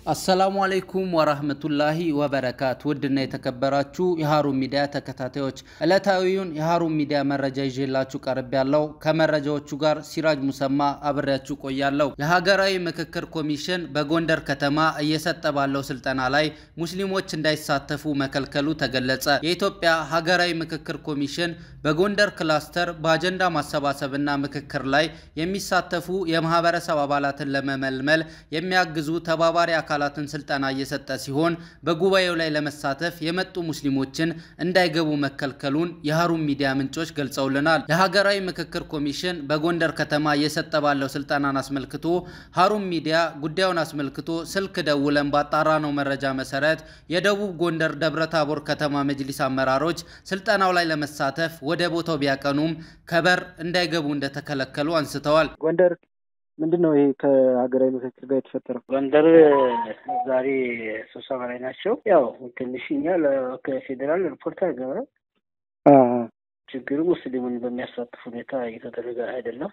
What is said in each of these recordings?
አሰላሙ አለይኩም ወራህመቱላሂ ወበረካቱ። ውድና የተከበራችሁ የሀሩን ሚዲያ ተከታታዮች ዕለታዊውን የሀሩን ሚዲያ መረጃ ይዤላችሁ ቀርብ ያለው ከመረጃዎቹ ጋር ሲራጅ ሙሰማ አብሬያችሁ ቆያለሁ። የሀገራዊ ምክክር ኮሚሽን በጎንደር ከተማ እየሰጠ ባለው ስልጠና ላይ ሙስሊሞች እንዳይሳተፉ መከልከሉ ተገለጸ። የኢትዮጵያ ሀገራዊ ምክክር ኮሚሽን በጎንደር ክላስተር በአጀንዳ ማሰባሰብና ምክክር ላይ የሚሳተፉ የማህበረሰብ አባላትን ለመመልመል የሚያግዙ ተባባሪ አካላትን ስልጠና እየሰጠ ሲሆን በጉባኤው ላይ ለመሳተፍ የመጡ ሙስሊሞችን እንዳይገቡ መከልከሉን የሀሩን ሚዲያ ምንጮች ገልጸውልናል። የሀገራዊ ምክክር ኮሚሽን በጎንደር ከተማ እየሰጠ ባለው ስልጠናን አስመልክቶ ሀሩን ሚዲያ ጉዳዩን አስመልክቶ ስልክ ደውለን ባጣራነው መረጃ መሰረት የደቡብ ጎንደር ደብረታቦር ከተማ መጅሊስ አመራሮች ስልጠናው ላይ ለመሳተፍ ወደ ቦታው ቢያቀኑም ከበር እንዳይገቡ እንደተከለከሉ አንስተዋል። ጎንደር ምንድን ነው ይሄ ከሀገራዊ ምክክር ጋር የተፈጠረው? ጎንደር ዛሬ ስብሰባ ላይ ናቸው። ያው ትንሽ እኛ ከፌዴራል ሪፖርት አገበ ችግሩ ሙስሊሙን በሚያሳትፍ ሁኔታ እየተደረገ አይደለም።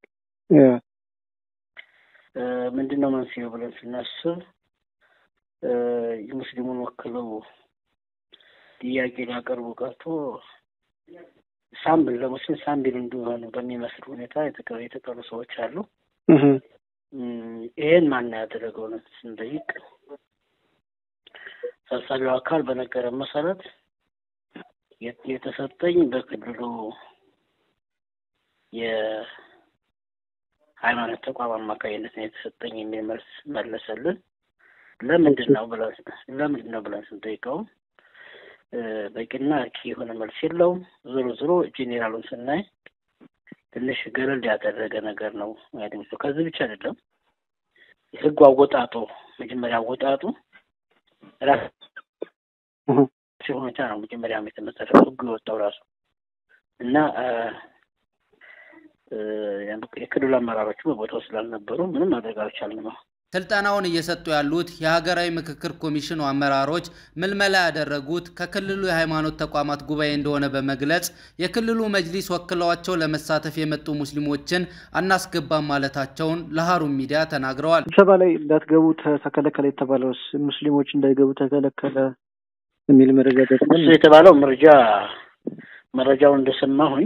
ምንድን ነው መንስኤው ብለን ስናስብ የሙስሊሙን ወክለው ጥያቄ ሊያቀርቡ ቀርቶ ሳምብል ለሙስሊም ሳምብል እንዲሆኑ በሚመስል ሁኔታ የተቀሩ ሰዎች አሉ። ይሄን ማን ያደረገው ነው ስንጠይቅ ሰብሳቢው አካል በነገረን መሰረት የተሰጠኝ በክልሉ የሃይማኖት ተቋም አማካኝነት ነው የተሰጠኝ የሚል መልስ መለሰልን። ለምንድን ነው ብለን ለምንድን ነው ብለን ስንጠይቀው በቂና አርኪ የሆነ መልስ የለውም። ዞሮ ዞሮ ጄኔራሉን ስናይ ትንሽ ገለል ያደረገ ነገር ነው ያገኘ። ከዚህ ብቻ አይደለም ህጉ አወጣጡ መጀመሪያ አወጣጡ ራሱ ሁኔታ ነው መጀመሪያ የተመሰረተው ህጉ የወጣው ራሱ እና የክልሉ አመራሮቹ በቦታው ስላልነበሩ ምንም ማድረግ አልቻልንም። ስልጠናውን እየሰጡ ያሉት የሀገራዊ ምክክር ኮሚሽኑ አመራሮች ምልመላ ያደረጉት ከክልሉ የሃይማኖት ተቋማት ጉባኤ እንደሆነ በመግለጽ የክልሉ መጅሊስ ወክለዋቸው ለመሳተፍ የመጡ ሙስሊሞችን አናስገባም ማለታቸውን ለሀሩን ሚዲያ ተናግረዋል። ስብሰባ ላይ እንዳትገቡ ተከለከለ የተባለውስ ሙስሊሞች እንዳይገቡ ተከለከለ የሚል መረጃ ደርሰን እሱ የተባለው መረጃ መረጃውን እንደሰማሁኝ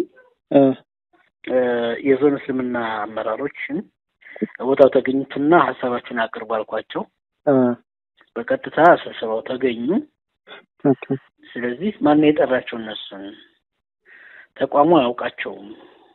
የዞን እስልምና አመራሮችን ቦታው ተገኙትና ሀሳባችሁን አቅርቡ አልኳቸው። በቀጥታ ስብሰባው ተገኙ። ስለዚህ ማነው የጠራቸው? እነሱን ተቋሙ አያውቃቸውም።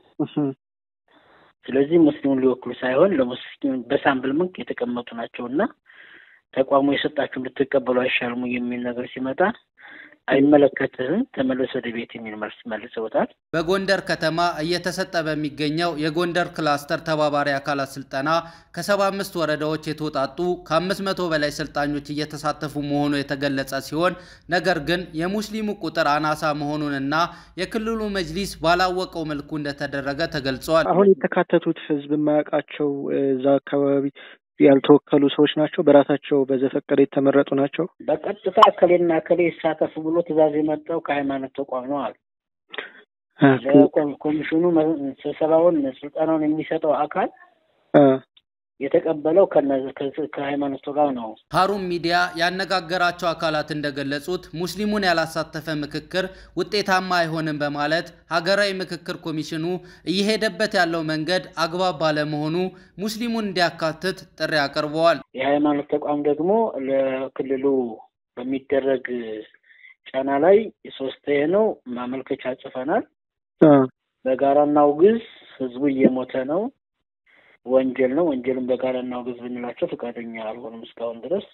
ስለዚህ ሙስሊሙን ሊወክሉ ሳይሆን ለሙስሊም በሳምብል መልክ የተቀመጡ ናቸው እና ተቋሙ የሰጣችሁ እንድትቀበሉ አይሻልሙ የሚል ነገር ሲመጣ አይመለከትህም ተመለስ ወደ ቤት የሚል መልስ መልሰውታል። በጎንደር ከተማ እየተሰጠ በሚገኘው የጎንደር ክላስተር ተባባሪ አካላት ስልጠና ከሰባ አምስት ወረዳዎች የተውጣጡ ከአምስት መቶ በላይ ሰልጣኞች እየተሳተፉ መሆኑ የተገለጸ ሲሆን ነገር ግን የሙስሊሙ ቁጥር አናሳ መሆኑንና የክልሉ መጅሊስ ባላወቀው መልኩ እንደተደረገ ተገልጿል። አሁን የተካተቱት ህዝብ የማያውቃቸው እዛ አካባቢ ያልተወከሉ ሰዎች ናቸው። በራሳቸው በዘፈቀደ የተመረጡ ናቸው። በቀጥታ እከሌና እከሌ ይሳተፉ ብሎ ትዕዛዝ የመጣው ከሃይማኖት ተቋም ነው አሉ። ኮሚሽኑ ስብሰባውን ስልጠናውን የሚሰጠው አካል የተቀበለው ከሃይማኖት ተቋም ነው። ሀሩን ሚዲያ ያነጋገራቸው አካላት እንደገለጹት ሙስሊሙን ያላሳተፈ ምክክር ውጤታማ አይሆንም በማለት ሀገራዊ ምክክር ኮሚሽኑ እየሄደበት ያለው መንገድ አግባብ ባለመሆኑ ሙስሊሙን እንዲያካትት ጥሪ አቅርበዋል። የሃይማኖት ተቋም ደግሞ ለክልሉ በሚደረግ ጫና ላይ ሶስት ነው ማመልከቻ ጽፈናል። በጋራ እናውግዝ፣ ህዝቡ እየሞተ ነው ወንጀል ነው። ወንጀልን በጋራ እናውግዝ ብንላቸው ፈቃደኛ አልሆኑም እስካሁን ድረስ።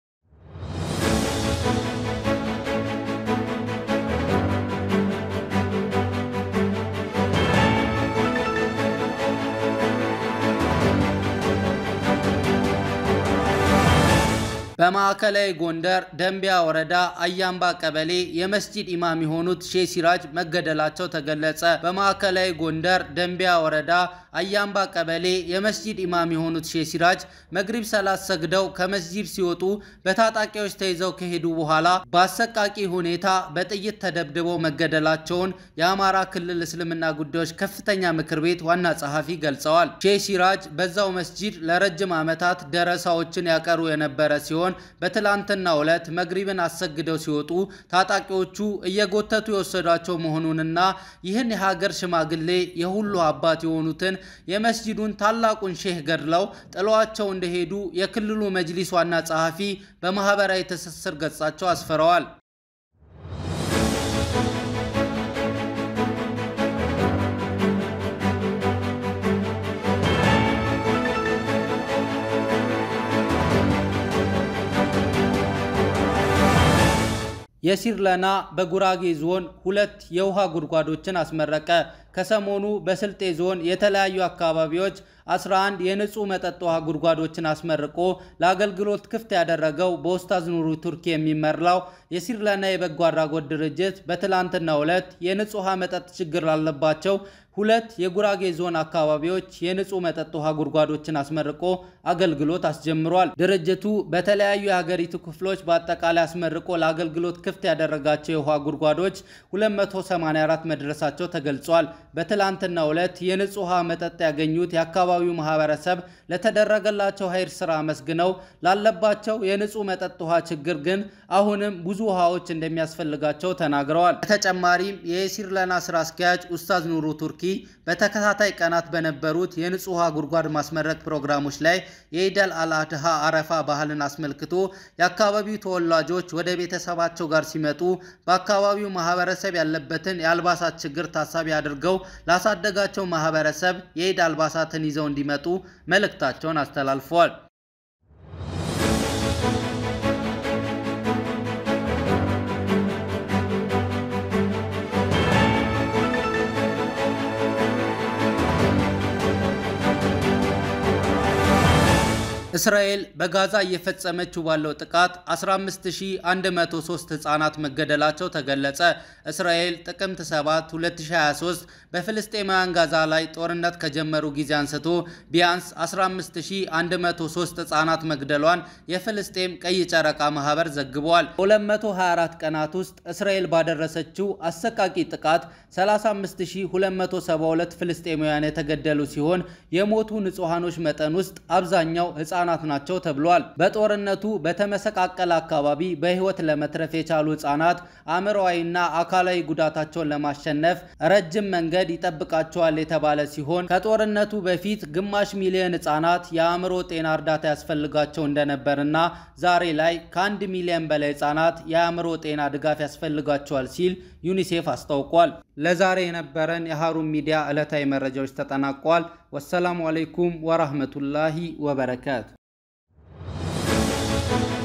በማዕከላዊ ጎንደር ደንቢያ ወረዳ አያምባ ቀበሌ የመስጂድ ኢማም የሆኑት ሼህ ሲራጅ መገደላቸው ተገለጸ። በማዕከላዊ ጎንደር ደንቢያ ወረዳ አያምባ ቀበሌ የመስጂድ ኢማም የሆኑት ሼህ ሲራጅ መግሪብ ሰላት ሰግደው ከመስጂድ ሲወጡ በታጣቂዎች ተይዘው ከሄዱ በኋላ በአሰቃቂ ሁኔታ በጥይት ተደብድበው መገደላቸውን የአማራ ክልል እስልምና ጉዳዮች ከፍተኛ ምክር ቤት ዋና ጸሐፊ ገልጸዋል። ሼህ ሲራጅ በዛው መስጂድ ለረጅም ዓመታት ደረሳዎችን ያቀሩ የነበረ ሲሆን ሲሆን በትላንትናው ዕለት መግሪብን አሰግደው ሲወጡ ታጣቂዎቹ እየጎተቱ የወሰዷቸው መሆኑንና ይህን የሀገር ሽማግሌ የሁሉ አባት የሆኑትን የመስጂዱን ታላቁን ሼህ ገድለው ጥለዋቸው እንደሄዱ የክልሉ መጅሊስ ዋና ጸሐፊ በማህበራዊ ትስስር ገጻቸው አስፍረዋል። የሲርለና በጉራጌ ዞን ሁለት የውሃ ጉድጓዶችን አስመረቀ። ከሰሞኑ በስልጤ ዞን የተለያዩ አካባቢዎች 11 የንጹህ መጠጥ ውሃ ጉድጓዶችን አስመርቆ ለአገልግሎት ክፍት ያደረገው በኡስታዝ ኑሩ ቱርኪ የሚመራው የሲርለና የበጎ አድራጎት ድርጅት በትላንትናው ዕለት የንጹህ ውሃ መጠጥ ችግር ላለባቸው ሁለት የጉራጌ ዞን አካባቢዎች የንጹህ መጠጥ ውሃ ጉድጓዶችን አስመርቆ አገልግሎት አስጀምሯል። ድርጅቱ በተለያዩ የሀገሪቱ ክፍሎች በአጠቃላይ አስመርቆ ለአገልግሎት ክፍት ያደረጋቸው የውሃ ጉድጓዶች 284 መድረሳቸው ተገልጿል። በትላንትናው ዕለት የንጹህ ውሃ መጠጥ ያገኙት የአካባቢው ማህበረሰብ ለተደረገላቸው ሀይር ስራ አመስግነው ላለባቸው የንጹህ መጠጥ ውሃ ችግር ግን አሁንም ብዙ ውሃዎች እንደሚያስፈልጋቸው ተናግረዋል። በተጨማሪም የሲርለና ስራ አስኪያጅ ኡስታዝ ኑሩ ቱርኪ በተከታታይ ቀናት በነበሩት የንጹህ ውሃ ጉድጓድ ማስመረቅ ፕሮግራሞች ላይ የኢደል አልአድሃ አረፋ ባህልን አስመልክቶ የአካባቢው ተወላጆች ወደ ቤተሰባቸው ጋር ሲመጡ በአካባቢው ማህበረሰብ ያለበትን የአልባሳት ችግር ታሳቢ አድርገው ላሳደጋቸው ማህበረሰብ የኢድ አልባሳትን ይዘው እንዲመጡ መልእክታቸውን አስተላልፈዋል። እስራኤል በጋዛ እየፈጸመችው ባለው ጥቃት 15103 ህጻናት መገደላቸው ተገለጸ። እስራኤል ጥቅምት 7 2023 በፍልስጤማውያን ጋዛ ላይ ጦርነት ከጀመሩ ጊዜ አንስቶ ቢያንስ 15103 ህጻናት መግደሏን የፍልስጤም ቀይ ጨረቃ ማህበር ዘግቧል። በ224 ቀናት ውስጥ እስራኤል ባደረሰችው አሰቃቂ ጥቃት 35272 ፍልስጤማውያን የተገደሉ ሲሆን የሞቱ ንጹሐኖች መጠን ውስጥ አብዛኛው ህጻናት ናቸው ተብሏል። በጦርነቱ በተመሰቃቀለ አካባቢ በህይወት ለመትረፍ የቻሉ ህጻናት አእምሮዊና አካላዊ ጉዳታቸውን ለማሸነፍ ረጅም መንገድ ይጠብቃቸዋል የተባለ ሲሆን ከጦርነቱ በፊት ግማሽ ሚሊዮን ህጻናት የአእምሮ ጤና እርዳታ ያስፈልጋቸው እንደነበርና ዛሬ ላይ ከአንድ ሚሊዮን በላይ ህጻናት የአእምሮ ጤና ድጋፍ ያስፈልጋቸዋል ሲል ዩኒሴፍ አስታውቋል። ለዛሬ የነበረን የሃሩን ሚዲያ ዕለታዊ መረጃዎች ተጠናቋል። ወሰላሙ አለይኩም ወራህመቱላሂ ወበረካቱ